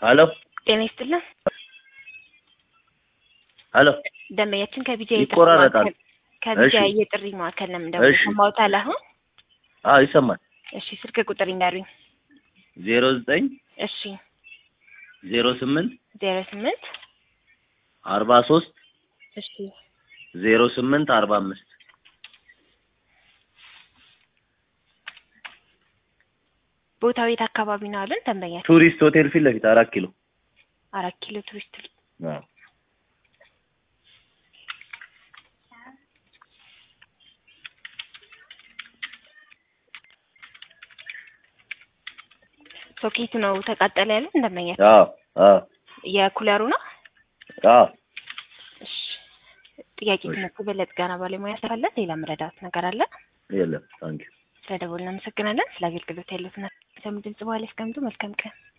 ሄሎ ጤና ይስጥልን። ሄሎ ደንበኛችን ከቢጃ ይቆራረጣል። ከቢጃ እሺ። የጥሪ ማዕከል ነው የምደውለው። እሺ። ሰማሁታል አሁን? አዎ ይሰማል። እሺ ስልክ ቁጥር ይንገሩኝ። ዜሮ ዘጠኝ እሺ ዜሮ ስምንት ዜሮ ስምንት አርባ ሶስት እሺ ዜሮ ስምንት አርባ አምስት ቦታው የት አካባቢ ነው አለን? ደንበኛችን ቱሪስት ሆቴል ፊት ለፊት አራት ኪሎ አራት ኪሎ ቱሪስት አዎ። ሶኬቱ ነው ተቃጠለ ያለን ደንበኛችን አዎ አዎ የኩለሩ ነው። አዎ እሺ ጥያቄ ትምህርት በለጥ ጋና ባለሙያ ስላለ ሌላ መረዳት ነገር አለ? የለም ታንኪዩ ስለደወልን እናመሰግናለን። ስለ አገልግሎት ያሉትን ድምጽ በኋላ ያስቀምጡ። መልካም ቀን